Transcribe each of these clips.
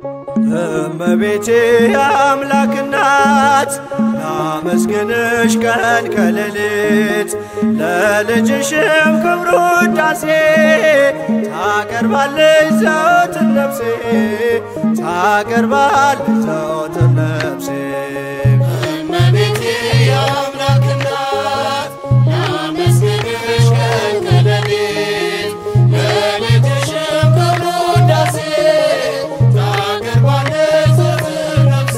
እመቤቴ አምላክ እናት ላመስግንሽ ቀን ከሌሊት ለልጅሽም ክብሩ ውዳሴ ታቀርባለች ዘወትር ነፍሴ ታቀርባለች ዘወትር ነፍሴ እመቤቴ የአምላክ እናት ላመስግንሽ ቀን ከሌሊት ለልጅሽም ክብሩ ውዳሴ ታቀርባለች ዘወትር ነፍሴ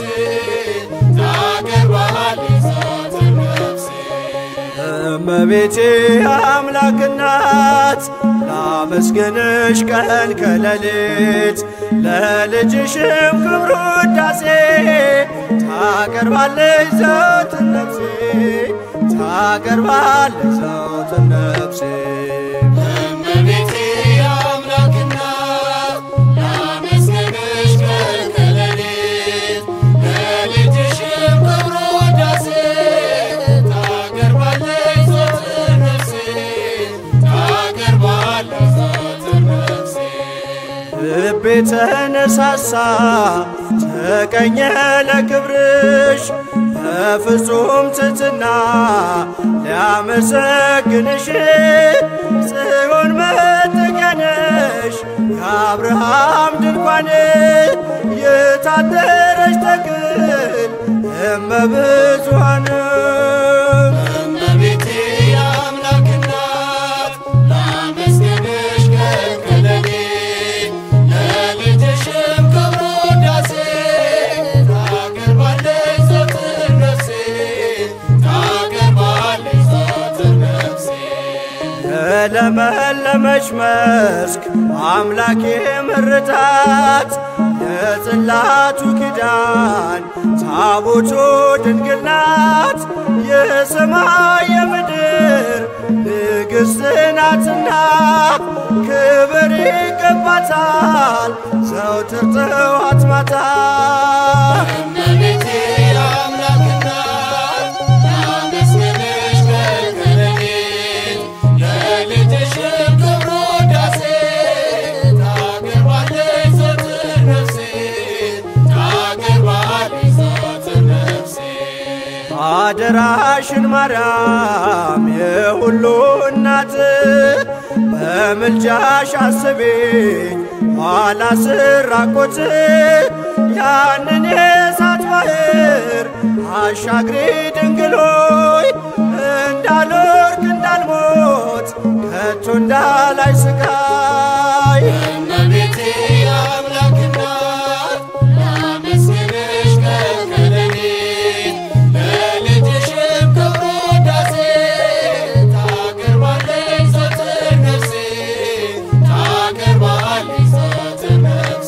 ታቀርባለች ዘወትር ነፍሴ እመቤቴ አምላክ እናት ላመስግንሽ ቀን ከሌሊት ለልጅሽም ክብሩ ውዳሴ ታቀርባለች ዘወትር ነፍሴ ታቀርባለች ዘወትር ነፍሴ እመቤቴ የአምላክ እናት ላመስግንሽ ቀን ከሌሊት ለልጅሽም ክብሩ ውዳሴ ታቀርባለች ዘወትር ነፍሴ ታቀርባለች ዘወትር ነፍሴ ልቤ ተነሳሳ ተቀኘ ለክብርሽ በፍጹም ትሕትና ሊያመሰግንሽ ጽዮን መጠጊያ ነሽ የአብርሃም ድንኳን የታደረች ተክል እመብዙኃን እመቤቴ የአምላክ እናት ላመስግንሽ ቀን ከሌሊት ለልጅሽም ክብሩ ውዳሴ ታቀርባለች ዘወትር ነፍሴ ታቀርባለች ዘወትር ነፍሴ የለመለመች መስክ አምላኬ ምርታት የጽላቱ ኪዳን ታቦቱ ድንግል ናት የሰማይ የምድር ንግሥት ናትና ክብር ይገባታል ዘውትር ጠዋት ማታ እመቤቴ የአምላክ እናት ላመስግንሽ ቀን ከሌሊት ለልጅሽም ክብሩ ውዳሴ ታቀርባለች ዘወትር ነፍሴ ታቀርባለች ዘወትር ነፍሴ አደራሽን ማርያም የሁሉ እናት በምልጃሽ አስቤኝ ኋላ ስራቆት ያንን የእሳት ባህር አሻግሪ ድንግሎይ እንዳልወርቅ እንዳልሞት ከቶ እንዳላይ ስቃይ እመቤቴ የአምላክ እናት ላመስግንሽ ቀን ከሌሊት ለልጅሽም ክብሩ ውዳሴ ታቀርባለች ዘወትር ነፍሴ ታቀርባለች ዘወትር ነፍሴ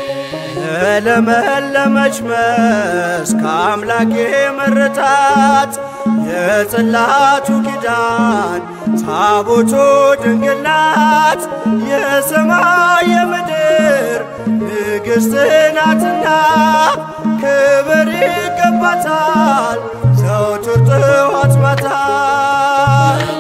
የለመለመች መስክ አምላኬ መረታት የጽላቱ ኪዳን ታቦቱ ድንግል ናት የሰማይ የምድር ንግሥት ናትና ክብር ይገባታል ዘውትር ጥዋት ማታ